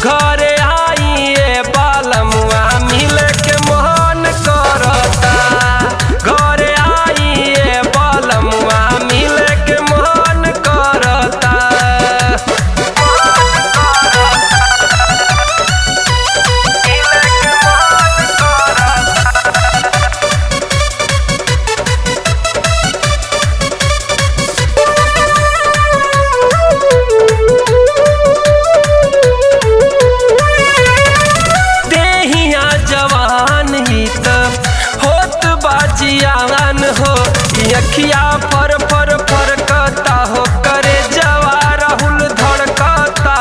घरे आइए बालमुआ मिल के मोहन करता घरे आइए बालमुआ मिल के मोहन करता देहिया जवान ही त होत बाजियान हो ई अखिया पर पर फरकता हो करे जवा राहुल धड़कता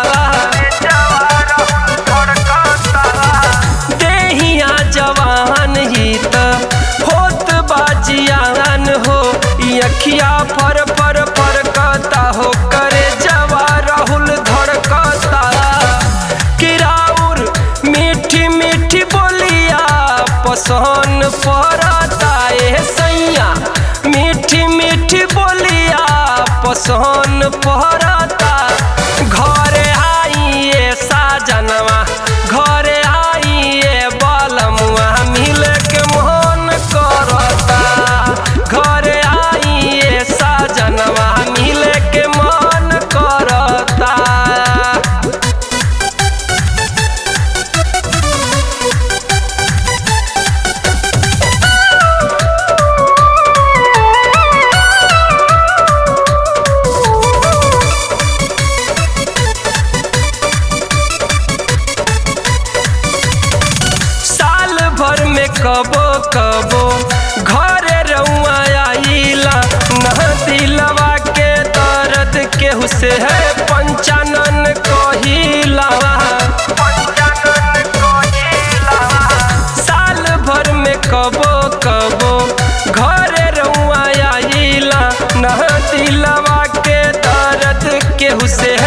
देहिया जवान ही त होत बाजियान हो ई अखिया पर पर फरकता हो करे जवा राहुल धड़कता किराउर मीठी मीठी बोलिया पसंद पड़ता ए सैया मीठी मीठी बोलिया पसंद पड़ता घरे आइए साजनवा घरे आइए बालमुआ मिल के मोहन करता घरे आइए साजनवा मिल के मन करता साल भर में कबो कबो घरे रउआ आइला न दिलवा के दर्द केहू से है पंचानन कहिला साल भर में कबो कबो घरे रउआ आइला न दिलवा के दर्द केहू से